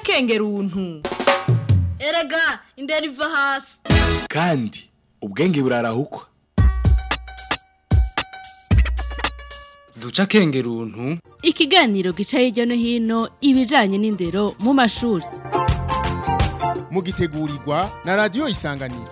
kengeruntu erega indera iva hasi kandi ubwenge burarahukwa duca kengeruntu ikiganiro gica hirya no hino ibijanye n'indero mu mashuri mugitegurirwa na radiyo isanganiro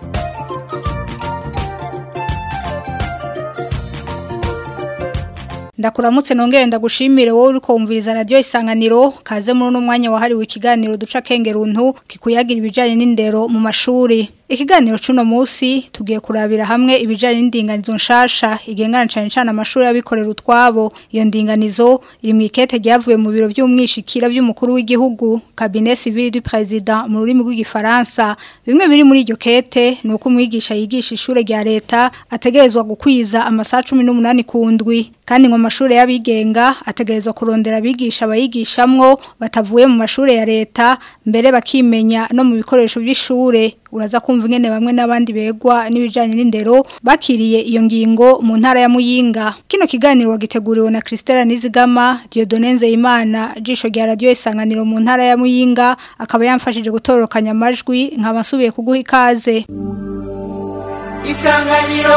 ndakuramutse nongere ndagushimire wowe uriko wumviriza radio isanganiro kaze muri uno mwanya wahariwe ikiganiro duca kengeruntu kikuyagira ibijanye n'indero mu mashuri ikiganiro cuno musi tugiye kurabira hamwe ibijanye n'indinganizo nshasha igengana cyane cyane amashuri y'abikorera utwabo iyo ndinganizo iri mu ikete ryavuye mu biro by'umwishikira by'umukuru w'igihugu cabinet civil du président mu rurimi rw'igifaransa bimwe biri muri iryo kete ni uko umwigisha yigisha ishure rya leta ategerezwa gukwiza amasaha 18 ku ndwi kandi ngo amashuri y'abigenga ategerezwa kurondera abigisha abayigishamwo batavuye mu mashuri ya leta mbere bakimenya no mu bikoresho by'ishure uraza kumva ingene bamwe n'abandi begwa n'ibijanye n'indero bakiriye iyo ngingo mu ntara ya Muyinga kino kiganiro wagiteguriwe na Christella Nizigama Dieudonne Nzeyimana jisho rya radio isanganiro mu ntara ya Muyinga akaba yamfashije gutorokanya amajwi nkaba nsubiye kuguha ikaze Isanganiro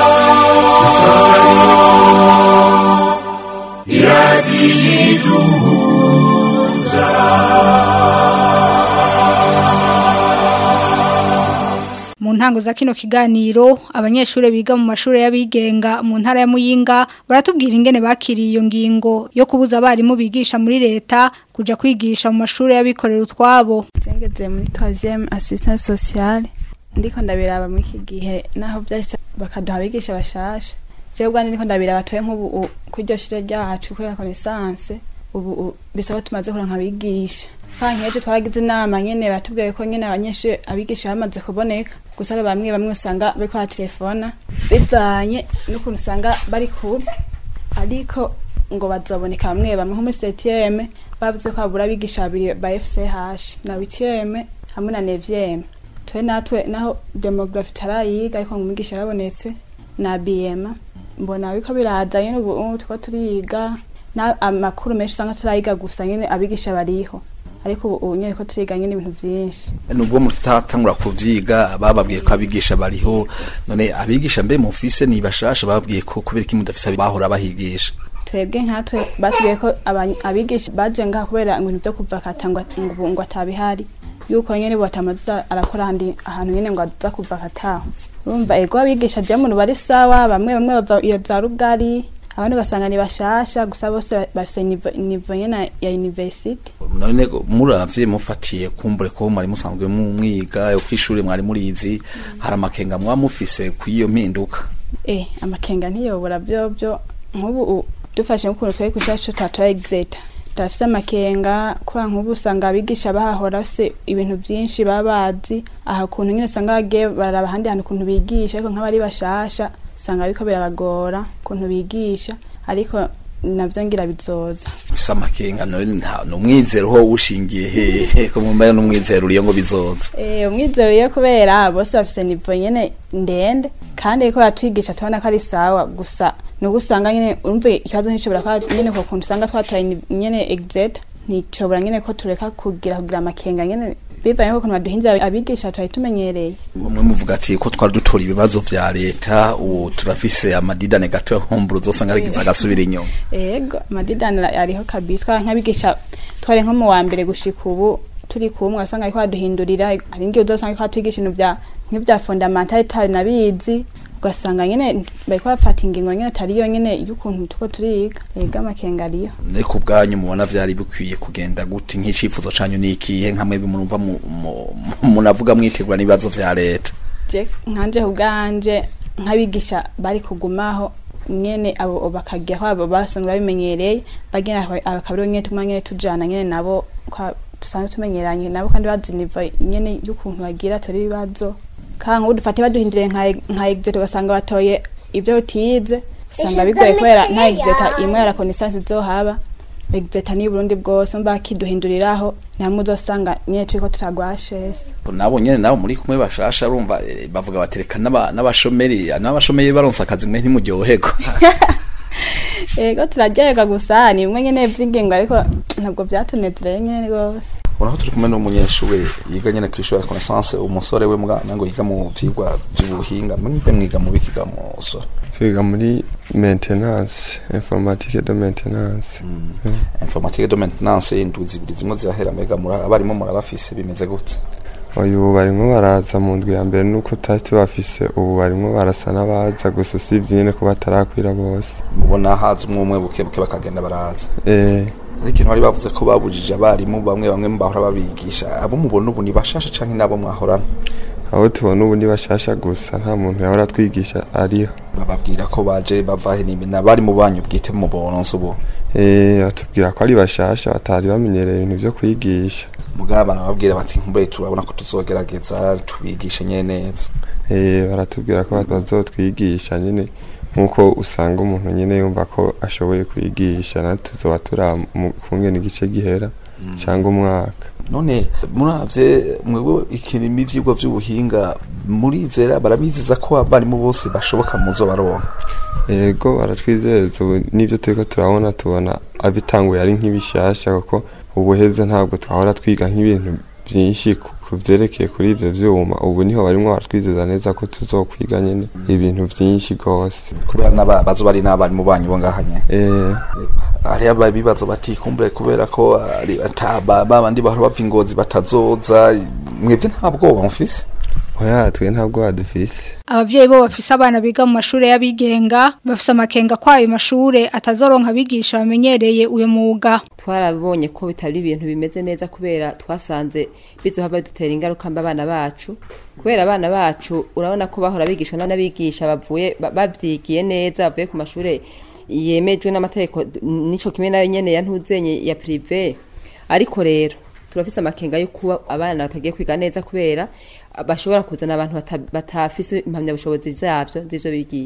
mu ntango za kino kiganiro abanyeshuri biga mu mashuri y'abigenga mu ntara ya Muyinga baratubwira ingene bakiriye iyo ngingo yo kubuza abarimu bigisha muri leta kuja kwigisha mu mashuri y'abikorera utwabo Jengeze muri 3e assistance sociale ndiko ndabiraba muri iki gihe naho byahise bakaduha abigisha bashasha jewe ubwanjye ndiko ndabiraba batoye nk'ubu u- kw'iryo shure ryacu kuri la connaissance ubu u- bisaba ko tumaze kuronka abigisha kandi nk'ejo twaragize inama nyene batubwiye ko nyene abanyeshuri abigisha bamaze kuboneka gusa ari bamwe bamwe usanga bariko baratelefona bivanye n'ukuntu usanga bari kure ariko ngo bazoboneka bamwe bamwe nko muri septième bavuze ko habura abigisha babiri ba FCH na huitième hamwe na neuvième twe natwe naho demographie tarayiga ariko ngo umwigisha yarabonetse na BM mbona biko biraza nyene ubu ubu tuko turiga na amakuru menshi usanga turayiga gusa nyene abigisha bariho ariko ubu ubu nyene ko turiga nyene ibintu vyinshi nubwo mutatangura kuvyiga bababwiye ko abigisha bariho none abigisha mbe mufise ni bashasha bababwiye ko kubera iki mudafise bahora bahigisha twebwe nkatwe batubwiye ko abany- abigisha baje ngaha kubera ibintu vyo kuva katangwa ngo ngo atabihari yuko nyene batamaza arakora handi ahantu nyene ngo aza kuva kataho urumva ego abigisha je muntu bari sawa bamwe bamwe bava iyo za rugari abandi ugasanga ni bashasha gusa bose ba- bafise nivo- nivo nyene ya university none muravye mufatiye kumbure ko mwari musanzwe mu mwiga yo kwishuri mwari murizi hari amakenga mwa mufise kw'iyo mpinduka eh amakenga ntiyobora byo byo nk'ubu u- dufashe nk'ukuntu twari kwishura cyo twatora exeta turafise amakenga kubera nk'ubu usanga abigisha bahahora bafise ibintu vyinshi baba bazi aha kuntu nyine usanga bagiye bararaba ahandi hantu ukuntu bigisha ariko nk'abari bashasha usanga biriko birabagora ukuntu bigisha ariko navyo ngira bizoza ufise amakenga none nta numwizero ho ushingiye hehe ko mumbaye numwizero uriyo ngo bizoza Eh, umwizero iyo kubera bose bafise nivo nyene ndende kandi ariko batwigisha tubona ko ari sawa gusa nuko usanga nyene urumve ikibazo nticobora kuba nyene ko kuntu usanga twatoye ni- nyene exet nticobora nyene ko tureka kugira kugira amakenga nyene bivanye n'ukuntu baduhindura abigisha twari tumenyereye umwe muvuga ati ko twari dutora ibibazo vya leta ubu turafise amadidane gato homburo uzosanga arigize agasubira inyuma ego amadidani ariho kabisa twara nk'abigisha twari nko mu wa mbere gushika ubu turi kumwe wasanga ariko baduhindurira hari ngiye uzosanga ariko batwigisha ibintu vya nk'ivya fondamentale tari nabizi ugasanga nyene bariko bafata ingingo nyene atari yo nyene y'ukuntu tuko turiga ego amakenga ariyo ne ku bwanyu mubona vyari bikwiye kugenda gute nk'icifuzo canyu ni ikihe nkamwe murumva mu- mu- munavuga mwitegura n'ibibazo vya leta je nkanje ubwanje nk'abigisha bari kugumaho nyene abo bakagira ko abo basanzwe babimenyereye bagenda akabiro nyene tumwe nyene tujana nyene nabo kwa dusanzwe tumenyeranye nabo kandi bazi niva nyene y'ukuntu bagira tori ibibazo kandi nk'ubu dufate baduhinduriye nka nka exet ugasanga batoye ibyo utize usanga bigoye kubera nta exet imwe ya reconnaissance izohaba exet ni Burundi bwose mba kiduhinduriraho namwe uzosanga nyene turiko turagwa HS nabo nyene nabo muri kumwe bashasha urumva eh, bavuga batereka n'aba- n'abashomeri n'abashomeri baronse akazi mwe ntimuryohego Ego turaryoherwa gusa ni bimwe nyene vy'ingingo ariko ntabwo vyatunezereye nyene rwose unaho turi kumwe n'umunyeshuri yiga nyene kw'ishuri ya connaissance umusore we mwana ngo yiga mu vyigwa vy'ubuhinga mbe mwiga mu bikiga mu sore twiga muri maintenance informatique de maintenance informatique de maintenance indwi zibiri zimwe zirahera mbega muri abarimo murabafise bimeze gute uyu barimwo baraza mu ndwi ya mbere nuko tutari tubafise ubu barimwo barasa n'abaza gusa usibye nyene ko batarakwira bose mubona haza umwe umwe buke buke bakagenda baraza eh ariko ikintu bari bavuze ko babujije abarimu bamwe bamwe bahora babigisha abo mubona ubu ni bashasha canke nabo mwahorana abo tubona ubu ni bashasha gusa nta muntu yahora twigisha ariho bababwira ko baje bava he n'ibindi abari mu banyu bwite mu boronse ubu eh batubwira ko ari bashasha batari bamenyereye ibintu vyo kwigisha mugabo barababwira bati nkumbuye turabona ko tuzogerageza tubigishe nyene neza eh baratubwira ko bazotwigisha nyine nkuko usanga umuntu nyine yumva ko ashoboye kwigisha na tuzoba tura mu kungena igice gihera cyangwa umwaka none muravye mwebwe ikirimi ivyigwa vy'ubuhinga murizera barabizeza ko abarimu bose bashoboka muzo baronka yego baratwizeza ubu n'ibyo turiko turabona tubona abitanguye ari nk'ibishasha kuko ubuheze ntabwo twahora twiga nk'ibintu byinshi ku ku vyerekeye kuri ivyo vyuma ubu niho barimwo baratwizeza neza ko tuzokwiga nyene ibintu vyinshi gose kubera n'aba bazo bari n'abarimu banyu bo ngaha nyene eh hari ababibazo bati kumbure kubera ko ari ataba babandi bahora bava ingozi batazoza mwebwe nta bwoba mufise oya twe ntabwo badufise abavyeyi bo bafise abana biga mu mashure y'abigenga bafise amakenga ko ayo mashure atazoronka abigisha bamenyereye uyo mwuga twarabonye ko bitari ibintu bimeze neza kubera twasanze bizohava dutera ingaruka mbi abana bacu kubera abana bacu urabona ko bahora bigishwa n'abigisha bavuye ba- bavyigiye neza bavuye ku mashure yemejwe n'amategeko nico kimwe nayo nyene ya ntuzenye ya prive ariko rero turafise amakenga yo kuba abana batagiye kwiga neza kubera bashobora kuzana abantu bata- batafise impamyabushobozi zavyo z'ivyo bigiye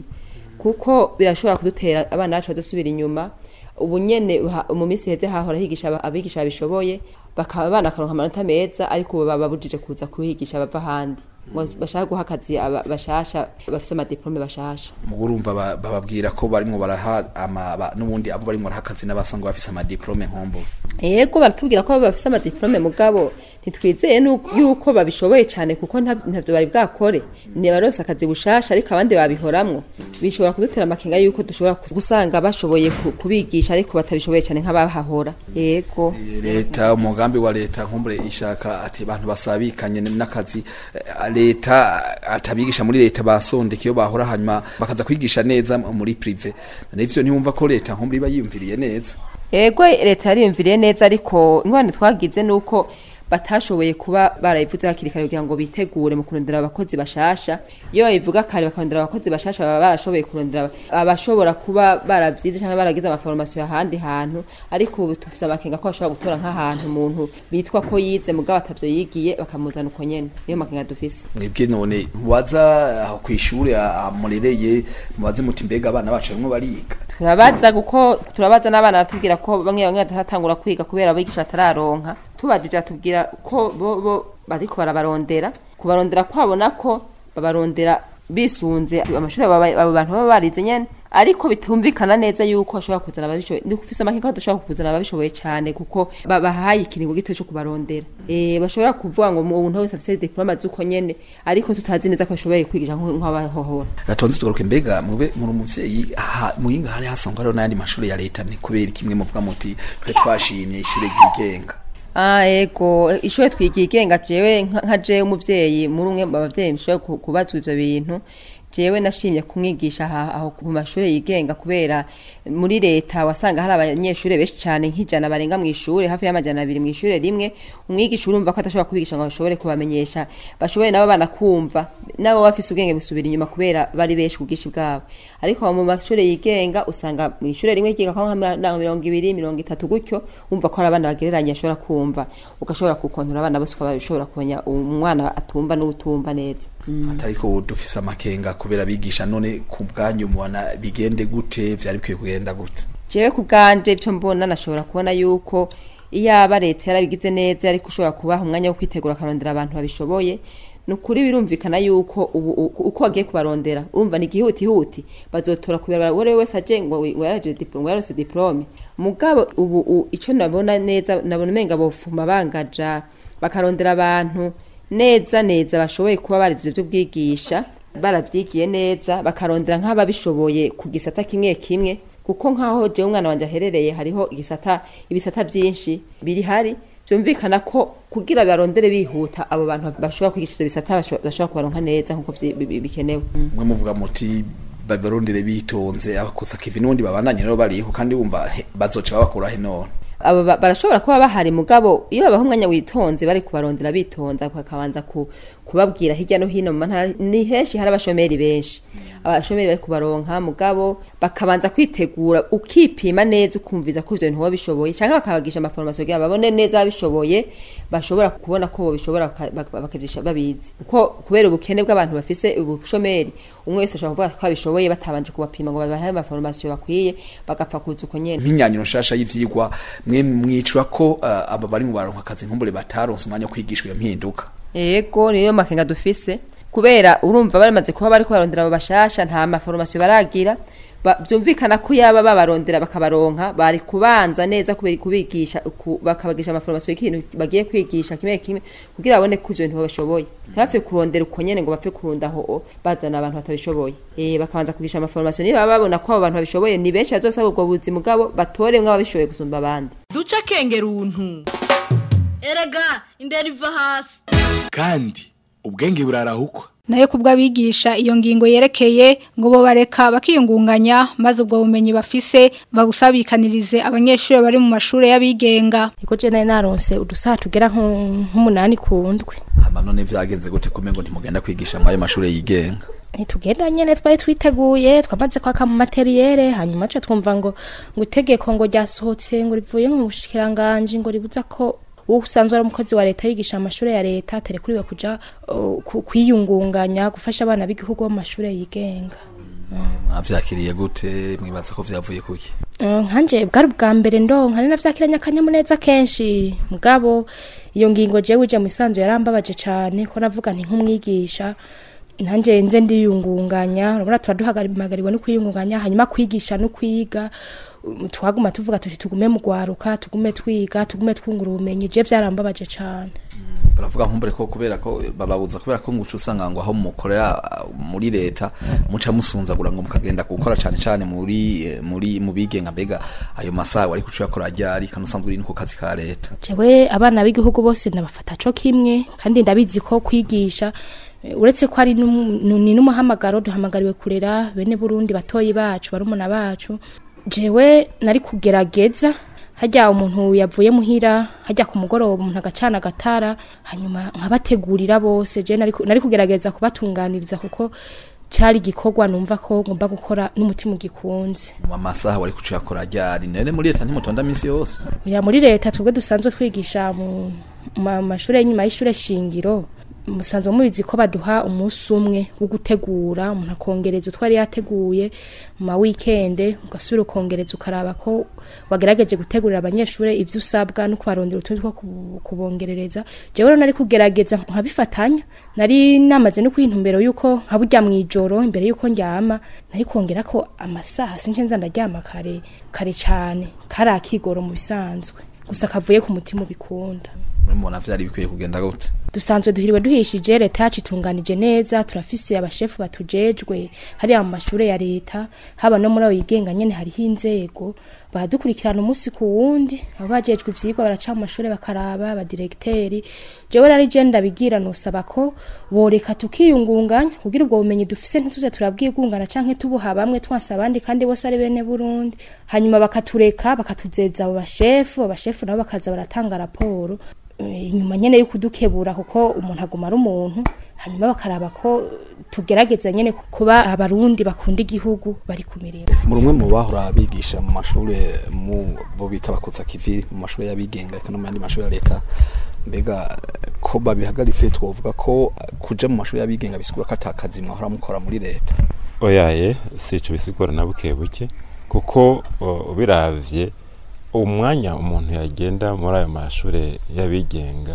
kuko birashobora kudutera abana bacu badusubira inyuma ubu nyene ha- mu minsi heze hahora higisha aba- abigisha babishoboye bakaba abana akaronka amanota meza ariko ubu bababujije kuza kuhigisha bava ahandi ngo bashaka guha akazi aba- bashasha bafise amadiplome bashasha mugo urumva ba- bababwira ko barimwo baraha ama ba- n'ubundi abo barimwo baraha akazi n'abasanga bafise amadiplome nkombo yego baratubwira ko bafise amadiplome mugabo ntitwizeye nu- yuko babishoboye cyane kuko nta- ntavyo bari bwakore ni barose akazi bushasha ariko abandi babihoramwo bishobora kudutera amakenga yuko dushobora gusanga bashoboye ku- kubigisha ariko batabishoboye cyane nk'abahahora yego leta umugambi wa leta nkumbure ishaka ati abantu basabikanye n'akazi eh, leta atabigisha muri leta basondeka iyo bahora hanyuma bakaza kwigisha neza muri prive nivyo ntiwumva ko leta nkumbure iba yiyumviriye neza yego leta yariyumviriye neza ariko ingorane twagize ni uko batashoboye kuba barayivuze hakiri kare kugira ngo bitegure mu kurondera abakozi bashasha iyo babivuga kare bakarondera abakozi bashasha baba barashoboye kurondera abashobora kuba baravyize cyangwa baragize amaforomasiyo ahandi hantu ariko ubu tufise amakenga ko bashobora gutora nk'ahantu umuntu bitwa ko yize mugabo atavyo yigiye bakamuzana uko nyene niyo makenga dufise mwebwe none mubaza aho kw'ishure ah, murereye mubaze muti mbega abana bacu barimwo bariga turabaza kuko turabaza n'abana baratubwira ko bamwe bamwe bataratangura kwiga kubera abigisha batararonka tubajije batubwira ko bo bo bariko barabarondera kubarondera kwabo nako babarondera bisunze amashuri abo abo bantu baba barize nyene ariko bitumvikana neza yuko bashobora kuzana ababishoboye ndi kufise amakenga ko badashobora kuzana ababishoboye cyane kuko ba- bahaye ikiringo gito cyo kubarondera eh bashobora kuvuga ngo umuntu wese afise diploma z'uko nyene ariko tutazi neza ko bashoboye kwigisha nk- nk'abahohora gatonze tugaruke mbega mube muri umuvyeyi aha muyinga hari hasanzwe hariho n'ayandi mashuri ya leta ni kubera kimwe muvuga muti twe twashimye ishure ryigenga Ah ego ishure twigigenga jewe nka nka jewe umuvyeyi muri umwe mu bavyeyi mushoboye ku- kubazwa ivyo bintu jewe nashimye kumwigisha aha- aho ku mashure yigenga kubera muri leta wasanga hari abanyeshure benshi cane nk'ijana barenga mu ishure hafi y'amajana abiri mu ishure rimwe umwigisha urumva ko adashobora kubigisha ngo bashobore kubamenyesha bashobore nabo banakumva nabo bafise ubwenge busubira inyuma kubera bari benshi ku bwinshi bwabo ariko mu mashure yigenga usanga mu ishure rimwe ryiga ko nka mirongo ibiri mirongo itatu gutyo wumva ko hari abana bagereranye ashobora kumva ugashobora gukontora abana bose ukaba ushobora kumenya umwana atumva n'utumva neza atariko dufise amakenga kubera abigisha none ku bwanyu mubona bigende gute vyari bikwiye kugenda gute jewe ku bwanje icyo mbona nashobora kubona yuko iyaba leta yarabigize neza ariko ushobora kubaha umwanya wo kwitegura akarondera abantu babishoboye ni ukuri birumvikana yuko ubu u- uko bagiye kubarondera urumva ni igihutihuti bazotora kubera uwo ari we wese aje ngo ngo yaraje diplome ngo yarose diplome mugabo ubu u- ico nabona neza nabona umenga bofuma bangaja bakarondera abantu neza neza bashoboye kuba barize ivyo bwigisha baravyigiye neza bakarondera nk'ababishoboye ku gisata kimwe kimwe kuko nk'aho jewe umwana wanje aherereye hariho igisata ibisata vyinshi biri hari byumvikana ko kugira barondere bihuta abo bantu bashobora kwigisha ivyo bisata basho- bashobora kubaronka neza nk'uko vyi- bi- bi- bikenewe mwe muvuga muti babarondere bitonze abakotsa kivi n'ubundi babandanye rero bariho kandi wumva he, bazoca babakura he none abo ba- barashobora kuba bahari mugabo iyo babaha umwanya witonze bari kubarondera bitonza bakabanza ku, kubabwira hirya no hino mu mantara ni henshi hari abashomeri benshi abashomeri bari kubaronka mugabo bakabanza kwitegura ukipima neza ukumviza ko ivyo bintu boba bishoboye canke bakabagisha amaforomasiyo kugira babone neza babishoboye bashobora kubona ko bobishobora baka- baka- bakavyisha babizi kuko kubera ubukene bw'abantu bafise ubushomeri umwe wese ashobora kuvuga ko abishoboye batabanje kubapima ngo babahe amaforomasiyo bakwiye bagapfa kuza uko nyene nk'inyanyo nshasha y'ivyigwa mwe mwicura ko uh, aba bari mu baronka akazi nkumbure bataronse umwanya wo kwigishwa iyo mpinduka Ego niyo makenga dufise kubera urumva baramaze kuba bari kubarondera abo bashasha nta maforomasiyo baragira ba- vyumvikana ko yaba babarondera bakabaronka bari kubanza neza kubera kubigisha ku- bakabagisha amaforomasiyo y'ikintu bagiye kwigisha kimwe kimwe kugira babone ko ivyo bintu babishoboye ntibapfe kurondera uko nyene ngo bapfe kurunda aho o, bazana abantu batabishoboye eh bakabanza kugisha amaforomasiyo niba babona ko abo bantu babishoboye ni benshi bazosaba ubwo buzi mugabo batoremwe ababishoboye gusumba abandi duca akengera untu erega indero iva hasi kandi ubwenge burarahukwa nayo kubwo abigisha iyo ngingo yerekeye ngo bo bareka bakiyungunganya maze ubwo bumenyi bafise babusabikanirize abanyeshuri bari mu mashuri y'abigenga Ego je nari naronse udusaha tugera nku- nk'umunani ku ndwi hama none vyagenze gute kumengo ntimugenda kwigisha mwayo mashure yigenga ntitugenda nyene twari twiteguye twamaze kwaka mu materiyere hanyuma co twumva ngo ngo itegeko ngo ryasohotse ngo rivuye mu bushikiranganje ngo ribuza ko uwo usanzwe ari umukozi wa leta yigisha amashuri ya leta aterekuriwe kuja uh, ku- kwiyungunganya gufasha abana b'igihugu bo mu mashure yigenga mwavyakiriye gute mwibaza ko vyavuye kuki Uh, nkanje bwari ubwa mbere ndonka nari navyakiranye akanyamuneza kenshi mugabo iyo ngingo jewe ije mu isanzu yarambabaje cane ko navuga nti nk'umwigisha nanje nze ndiyungunganya urabona tuba duhamagariwe no kwiyungunganya hanyuma kwigisha no kwiga um, twaguma tuvuga tuti tugume mu gwaruka tugume twiga tugume twungura ubumenyi je vyarambabaje cane baravuga nkumbure ko kubera ko bababuza kubera ko nguca usanga ngo aho mukorera uh, muri leta muca musunzagura ngo mukagenda gukora cane cane muri eh, muri mu bigenga mbega ayo masaha wari kuca yakora ryari kandi usanzwe uri no ku kazi ka leta jewe abana b'igihugu bose ndabafata co kimwe kandi ndabizi ko kwigisha eh, uretse ko ari n'umu- nu- ni n'umuhamagaro duhamagariwe kurera bene burundi batoyi bacu barumuna bacu jewe nari kugerageza hajya umuntu yavuye muhira hajya ku mugoroba umuntu agacana agatara hanyuma nkabategurira bose je nari ku- nari kugerageza kubatunganiriza kuko cari igikorwa numva ko ngomba gukora n'umutima ugikunze mu masaha wari kuca yakora ryari none muri leta ntimutonda misi yose ya muri leta twebwe dusanzwe twigisha mu ma- mashuri y'inyuma y'ishure shingiro musanzwe mubizi ko baduha umunsi umwe wo gutegura umuntu akongereza utwo yari yateguye mu ma weekend ugasubira ukongereza ukaraba ko wagerageje gutegurira abanyeshuri ivyo usabwa no kubarondera utundi two kubu- kubongerereza jewe rero nari kugerageza nkabifatanya nari namaze no kwintumbero yuko nka burya mw'ijoro imbere yuko ndyama nari kongera ko amasaha sinje nza ndaryama kare kare cane kari akigoro mu bisanzwe gusa kavuye ku mutima ubikunda mubona vyari bikwiye kugenda gute dusanzwe duhiriwe duhishije leta yacu itunganije neza turafise abashefu batujejwe hariya mu mashure ya leta haba no muri abo yigenga nyene hariho inzego baradukurikirana umunsi ku wundi abo bajejwe ivyigwa baraca mu mashure bakaraba abadiregiteri jewe rari je ndabigira nosaba ko boreka tukiyungunganya kugira ubwo bumenyi dufise ntituze turabwigungana canke tubuha bamwe twansa abandi kandi bose ari bene burundi hanyuma bakatureka bakatuzeza abo bashefu abashefu nabo bakaza baratanga raporo Eh, inyuma nyene yo kudukebura kuko umuntu aguma ari umuntu hanyuma bakaraba ko tugerageza nyene kuba abarundi bakunda igihugu bari ku mirimo muri umwe mu bahora bigisha mu mashure mu bo bita bakutsa kivi mu mashure y'abigenga eka no mu yandi mashure ya leta mbega eh, ko babihagaritse twovuga ko eh, kuja mu mashure y'abigenga bisigura ko ata kazi mwahora mukora muri leta oyaye sico bisigura na buke buke kuko o, ubiravye umwanya umuntu yagenda muri ayo mashure y'abigenga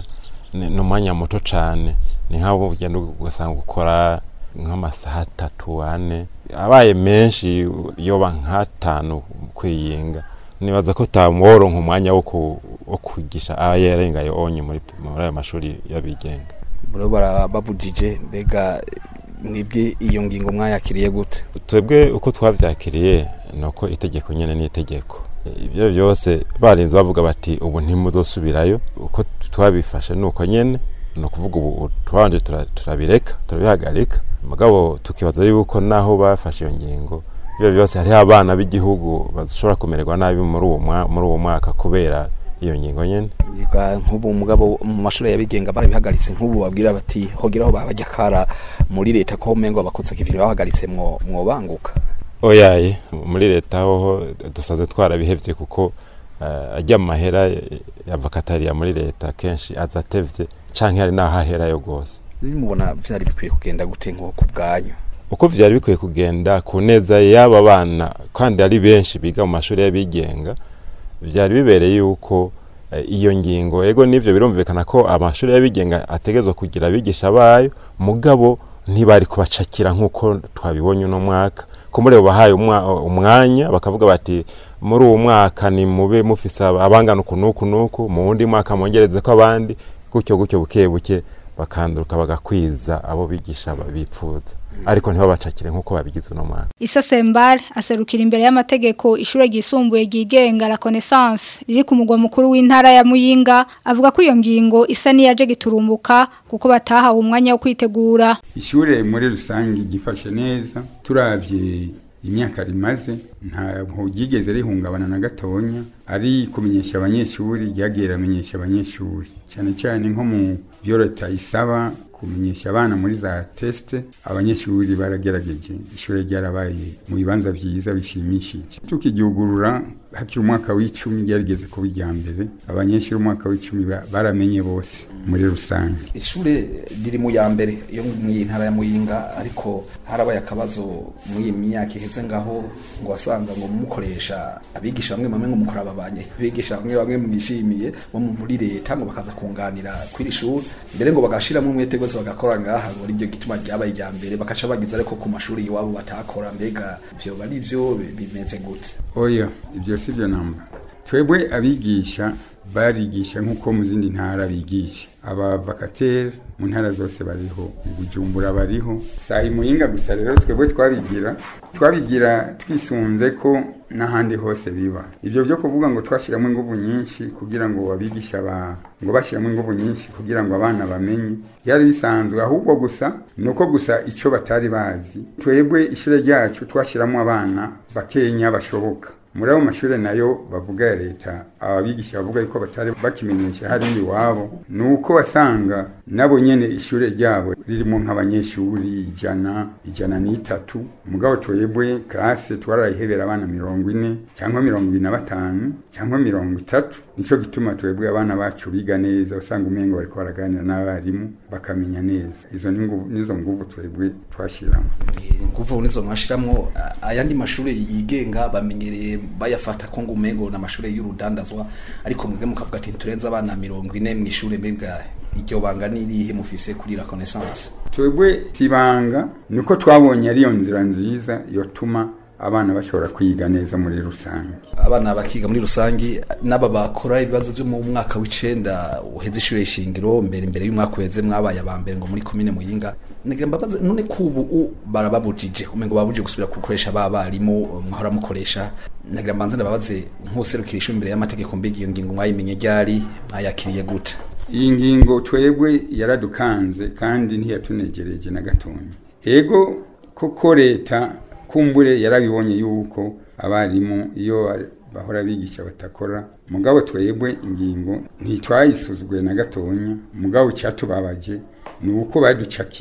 ni ni umwanya muto cyane ni nk'aho ugenda ugasanga ukora nk'amasaha atatu ane abaye menshi yoba nk'atanu kwiyinga nibaza ko tamworonka umwanya wo ku- wo kwigisha aba yarengaye onye muri muri ayo mashuri y'abigenga bro barababujije mbega mwebwe iyo ngingo mwayakiriye gute twebwe uko twavyakiriye ni uko itegeko nyene ni itegeko ibyo byose barinze bavuga bati ubu ntimuzosubirayo uko twabifashe ni uko nyene ni ukuvuga ubu twabanje tura- turabireka turabihagarika mugabo tukibaza yuko naho bafashe iyo ngingo ibyo byose hariho abana b'igihugu bashobora kumererwa nabi muri uwo mwa- muri uwo mwaka kubera iyo ngingo nyene Yiga nk'ubu mugabo mu mashuri yabigenga barabihagaritse nk'ubu babwira bati hogeraho babajya kara muri leta ko umengo bakotsa kiviri bahagaritse mwo mwobanguka oyaye muri leta hoho dusanzwe twarabihevye kuko uh, ajya mu mahera ya vakatariya muri leta kenshi aza atevye canke hari naho aherayo rwose mubona vyari bikwiye kugenda gute nko ku bwanyu uko vyari bikwiye kugenda ku neza y'aba bana kandi ari benshi biga mu mashuri y'abigenga vyari bibereye yuko eh, iyo ngingo ego nivyo birumvikana ko amashuri y'abigenga ategerezwa kugira abigisha bayo mugabo ntibari kubacakira nk'uko twabibonye uno mwaka ko muri abo bahaye umwa- umwanya bakavuga bati muri uwo mwaka ni mube mufise abangana uku n'uku n'uku mu wundi mwaka mwongereze ko abandi gutyo gutyo buke buke bakanduruka bagakwiza abo bigisha bipfuza ariko ntibabacakire nk'uko babigize uno mwaka Isa Sembal aserukira imbere y'amategeko ishure ryisumbuye ryigenga la Connaissance riri ku mugwa mukuru w'intara ya Muyinga avuga ko iyo ngingo isa niyaje giturumbuka kuko batahawe umwanya wo kwitegura ishure muri rusange gifashe neza turavye imyaka rimaze ntabwo ryigeze rihungabana na gatonya ari kumenyesha abanyeshuri ryagiye ramenyesha abanyeshuri cyane cyane nko mu byo leta isaba kumenyesha abana muri za tesite abanyeshuri baragerageje ishuri ryarabaye mu bibanza byiza bishimishije tukigihugurura hakiri umwaka w'icumi ryarigeze kuba irya mbere abanyeshuri umwaka w'icumi ba- baramenye bose muri rusange ishure riri mu ya mbere yo mu ntara ya muyinga ariko harabaye akabazo muri iyi myaka iheze ngaho ngo wasanga ngo mukoresha abigisha bamwe bamwe ngo mukora ababanye abigisha bamwe bamwe mwishimiye bo mu- muri leta ngo bakaza kunganira kw'iri shuri mbere ngo bagashiramo umwete rwose bagakora ngaha ngo aribyo gituma ryabaye irya mbere bakaca bagiza ariko ku mashuri iwabo batakora mbega vyo bari vyo bimeze gute oya ibyo si byo namba twebwe abigisha barigisha nk'uko mu zindi ntara bigisha abavakateri mu ntara zose bariho i bujumbura bariho saa muyinga gusa rero twebwe twabigira twabigira twisunze ko n'ahandi hose biba ibyo byo kuvuga ngo twashyiramo ingufu nyinshi kugira ngo abigisha ba ngo bashyiramo ingufu nyinshi kugira ngo abana bamenye byari bisanzwe ahubwo gusa ni uko gusa icyo batari bazi twebwe ishuri ryacu twashyiramo abana bakenya bashoboka muri ayo mashuri nayo bavuga ya leta ababigisha bavuga yuko batari bakimenyesha hariya iwabo ni uko wasanga nabo nyene ishuri ryabo ririmo nk'abanyeshuri ijana ijana n'itatu mugabo twebwe klase twarayihebera abana mirongo ine cyangwa mirongo ibiri na batanu cyangwa mirongo itatu nico gituma twebwe abana bacu biga neza usanga umengo bariko baraganira n'abarimu bakamenya neza izo ni nguvu- nizo nguvu twebwe twashiramo nguvu nizo mwashiramwo a- ayandi mashuri yigenga bamenyereye bayafata ko ngo umengo na mashuri y'urudandazwa ariko mwebwe mukavuga ati turenze abana mirongo ine mu ishuri mbega iryo banga n'irihe mufise kuri la connaissance twebwe tibanga niko twabonye ariyo nzira nziza yotuma abana bashobora kwiga neza muri rusange abana bakiga muri rusangi n'aba bakora ibibazo byo mu mwaka w'icenda uheze ishure shingiro mbere imbere y'umwaka uheze mwabaye aba mbere ngo muri komine muyinga nagira mbabaze none kubu u barababujije umengo babujije gusubira gukoresha ba barimu mwahora mukoresha nagira mbanze ndababaze nk'userukira ishuri imbere y'amategeko mbega iyo ngingo mwayimenye ryari mwayakiriye gute iyi ngingo twebwe yaradukanze kandi ntiyatunegereje na gatonya ego koko leta kumbure yarabibonye yuko abarimu iyo bahora bigisha batakora mugabo twebwe ingingo ntitwayisuzugwe na gatonya mugabo cyatubabaje ni uko baducakiye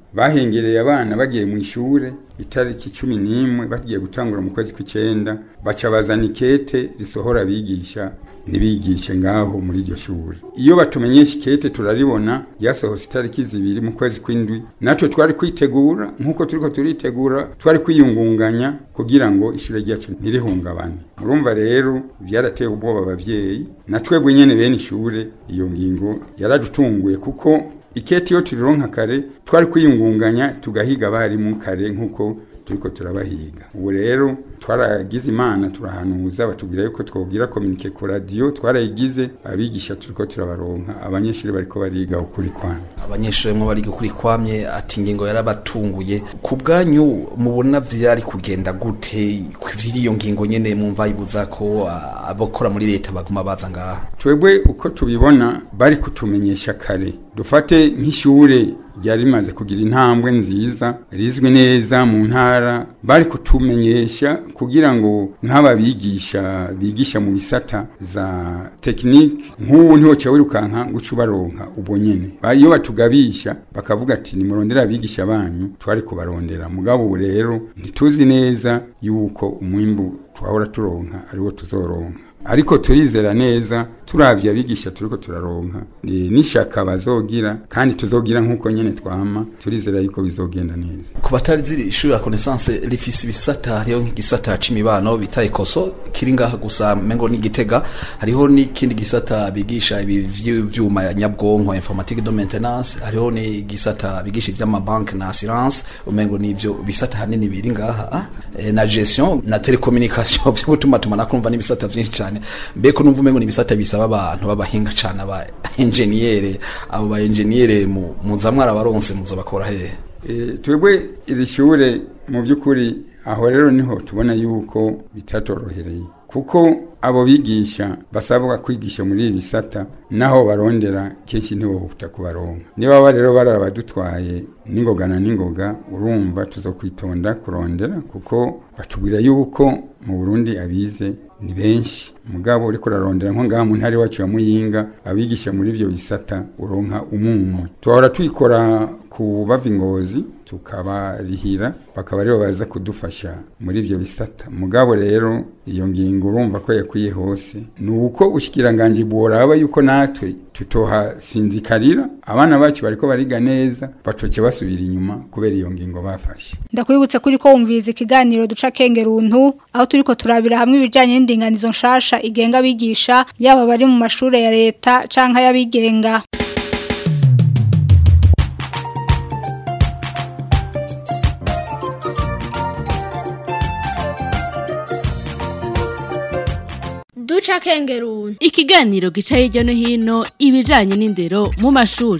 bahengereye abana bagiye mu ishure itariki cumi n'imwe bagiye gutangura mu kwezi kw'icenda baca bazana ikete risohora abigisha ntibigishe ngaho muri iryo shuri iyo batumenyesha ikete turaribona ryasohotse itariki zibiri mu kwezi kw'indwi natwe twari kwitegura nk'uko turiko turitegura twari kwiyungunganya kugira ngo ishure ryacu ntirihungabane murumva rero byarateye ubwoba abavyeyi na twebwe nyene bene ishure iyo ngingo yaradutunguye kuko iketi iyo turironka kare twari kwiyungunganya tugahiga abarimu kare nk'uko turiko turabahiga ubu rero twaragize imana turahanuza batubwira yuko twogira kominike ku radiyo twarayigize abigisha turiko turabaronka abanyeshuri bariko bariga ukuri kwana abanyeshuri mwe bari gukuri kwamye ati ingingo yarabatunguye ku bwanyu mubona vyari kugenda gute kw'iriyo ngingo nyene mumva ibuza ko ah, abakora muri leta baguma baza ngaha twebwe uko tubibona bari kutumenyesha kare dufate nk'ishure ryari rimaze kugira intambwe nziza rizwi neza mu ntara bari kutumenyesha kugira ngo nk'ababigisha bigisha mu bisata za tekinike nk'ubu ntiwoca wirukanka ngo uce ubaronka ubwo nyene Ba- iyo batugabisha bakavuga ati nimurondera abigisha banyu twari kubarondera mugabo ubu rero ntituzi neza yuko umwimbu twahora turonka ariwo tuzoronka ariko turizera neza turavye abigisha turiko turaronka e, n'ishaka bazogira kandi tuzogira nk'uko nyene twama turizera yuko bizogenda neza ku batari ziri ishuri ya connaissance rifise ibisata hariho nk'igisata c'imibano bita ekoso kiri ngaha gusa mengo n'igitega hariho n'ikindi gisata bigisha ibi vy'ivyuma ya nyabwonko informatique de maintenance hariho n'igisata bigisha ivy'amabanke na assurance umengo n'ivyo bisata hanini biri ngaha ah, eh, na gestion na telecommunication vyo gutuma tumana kumva n'ibisata vyinshi cane mbeko numva umengo n'ibisata bisaba abantu b'abahinga cane aba engineer abo ba engineer mu muza mwarabaronse muza bakora hehe e, twebwe iri shure mu by'ukuri aho rero niho tubona yuko bitatorohereye kuko abo bigisha basabwa kwigisha muri ibi bisata naho barondera kenshi ntiwohuta kubaronka niba baba rero barabadutwaye n'ingoga na n'ingoga urumva tuzokwitonda kurondera kuko batubwira yuko mu Burundi abize ni benshi mugabo uriko urarondera nko ngaha mu ntara iwacu ya Muyinga abigisha muri ivyo bisata uronka umumwe tuhora twikora ku bava ingozi tukabarihira bakaba aribo baza kudufasha muri ivyo bisata mugabo rero iyo ngingo urumva ko yakwiye hose ni uko ushikiranganje bworaba yuko natwe tutohasinzikarira abana bacu bariko bariga neza batoke basubira inyuma kubera iyo ngingo bafashe ndakwibutsa kuri ko wumviriza ikiganiro duca kengeruntu aho turiko turabira hamwe ibijanye n'indinganizo nshasha igenga abigisha yaba bari mu mashure ya leta canke y'abigenga duca kengeruni ikiganiro gica hirya no hino ibijanye n'indero mu mashuri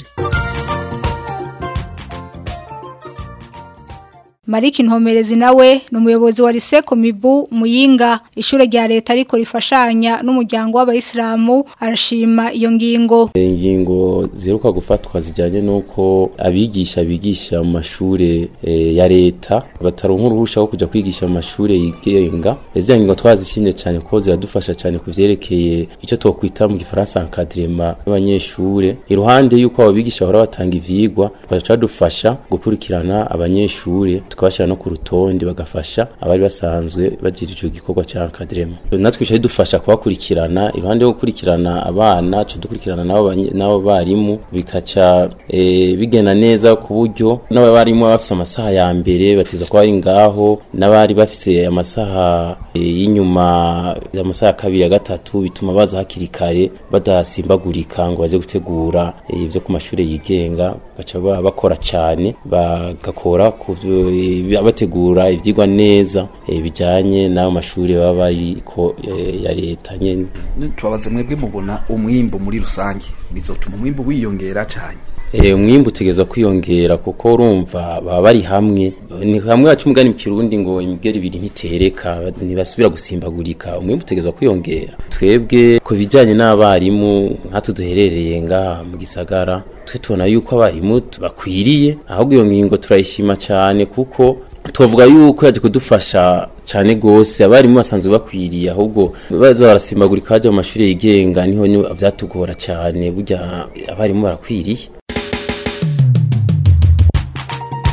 Mariki Ntomerezi nawe ni umuyobozi wa Liseko Mibu Muyinga ishure rya leta ariko rifashanya n'umuryango w'abayisilamu arashima iyo ngingo ingingo ziheruka gufatwa zijyanye n'uko abigisha bigisha mu mashure eh, ya leta bataronka uruhusha rwo kujya kwigisha mu mashure yigenga izi ngingo twazishimye cyane kuko ziradufasha cyane ku vyerekeye icyo twokwita mu gifaransa encadrement y'abanyeshure iruhande y'uko abo bigisha bahora batanga ivyigwa baca badufasha gukurikirana abanyeshure tukabashyira no ku rutonde bagafasha abari basanzwe bagira ico gikorwa ca encadrement natwe bica bidufasha kubakurikirana iruhande yo gukurikirana abana tuca dukurikirana nabo banye- nabo barimu bikaca eh, bigenda neza ku buryo n'abarimu baba bafise amasaha ya mbere bateza kuba bari ngaho n'abari bafise amasaha eh, y'inyuma amasaha ya kabiri ya gatatu bituma baza hakiri kare badasimbagurika ngo baze gutegura eh, ivyo ku mashure yigenga baca ba- bakora cane bagakora ku vyo- eh, bategura ivyigwa neza eh, bijanye n'ayo mashure baba bariko eh, ya leta nyene tubabaze mwebwe mubona umwimbu muri rusange bizotuma umwimbu wiyongera cyane Eh, umwimbu utegerezwa kwiyongera kuko urumva baba bari hamwe ni hamwe baca umugani mu kirundi ngo imigeri ibiri ntitereka ntibasubira gusimbagurika umwimbu utegerezwa kwiyongera twebwe ku bijyanye n'abarimu nkatwe duherereye ngaha mu gisagara twe tubona yuko abarimu bakwiriye ahubwo iyo ngingo turayishima cyane kuko tuvuga yuko yaje kudufasha cyane gose abarimu basanzwe bakwiriye ahubwo baza barasimbagurika baja mu mashuri yigenga niho ni- vyatugora cyane burya abarimu barakwiriye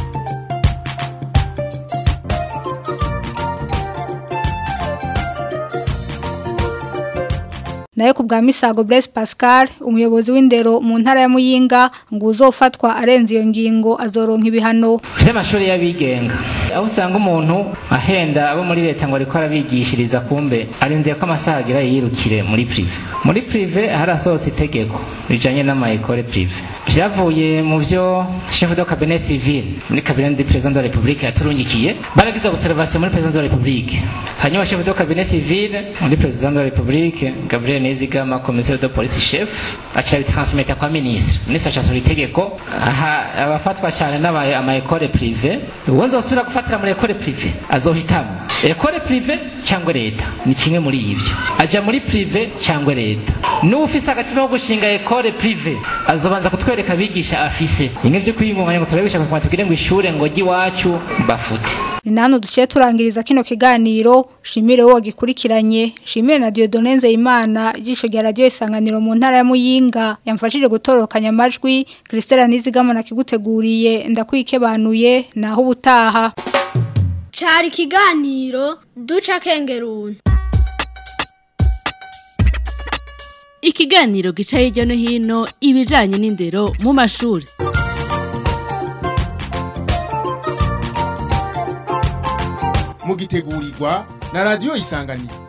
nayo ku bwa Misago Blaise Pascal umuyobozi w'indero mu ntara ya Muyinga ngo uzofatwa arenze iyo ngingo azoronka ibihano vy'amashuri y'abigenga aho usanga umuntu ahenda abo muri leta ngo ariko arabigishiriza kumbe arindiriye ko amasaha agira yirukire muri prive muri prive harasohotse itegeko rijanye n'amayekole prive vyavuye mu vyo chef de cabinet civil muri cabinet du président de la république yaturungikiye baragize observation muri président de la république hanyuma chef de cabinet civil muri président de la république gabriel nizigama commissaire de police chef aca bitransmeta kwa ministre ministre acasohora itegeko aha abafatwa cyane n'abaye amayekole prive uwo nzosubira gufatira muri ekole prive azohitamo ekole prive cyangwa leta ni kimwe muri ivyo aja muri prive cyangwa leta n'ufise agatima ko gushinga ekole prive azobanza kutwereka abigisha afise bimwe vyo kwiyungunganya ngo turabigisha kugira tugire ngo ishure ngo ry'iwacu bafute ni nano duciye turangiriza kino kiganiro shimire wo gikurikiranye shimire na Dieudonne Nzeyimana ijisho rya radio isanganiro mu ntara ya Muyinga yamfashije gutorokanya amajwi Christelle Nizigama nakiguteguriye ndakwikebanuye naho ubutaha cari ikiganiro duca kengeruni ikiganiro gica hirya no hino ibijanye n'indero mu mashuri mugitegurirwa na radio isanganiro